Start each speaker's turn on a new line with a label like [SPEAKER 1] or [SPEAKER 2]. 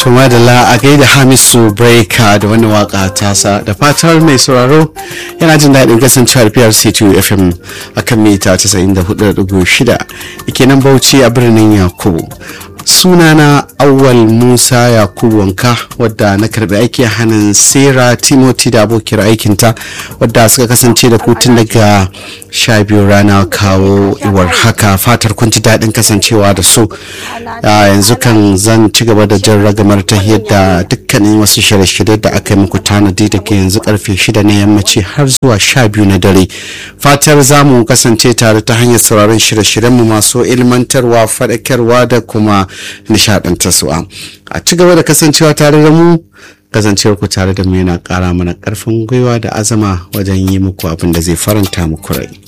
[SPEAKER 1] To madalla a gaida Hamisu Breaker da wani waka tasa da fatar mai sauraro yana jin daɗin kasancewar PRC2 FM a kan mita 94.6 ike nan Bauchi a birnin Yakubu. Sunana Awwal Musa Yakubu Wanka wadda na karbi aiki a hannun Sera Timothy da abokiyar aikinta wadda suka kasance da kutun daga sha biyu rana kawo iwar haka fatar kun ji daɗin kasancewa da su yanzu kan zan ci gaba da jan ragamar ta yadda dukkanin wasu shirye-shirye da aka yi muku tanadi daga yanzu karfe shida na yammaci har zuwa sha biyu na dare fatar za mu kasance tare ta hanyar sauraron shirye-shiryenmu masu ilmantarwa faɗakarwa da kuma nishaɗantarwa a ci gaba da kasancewa tare da mu kasancewar ku tare da mu yana ƙara mana ƙarfin gwiwa da azama wajen yi muku abin da zai faranta muku rai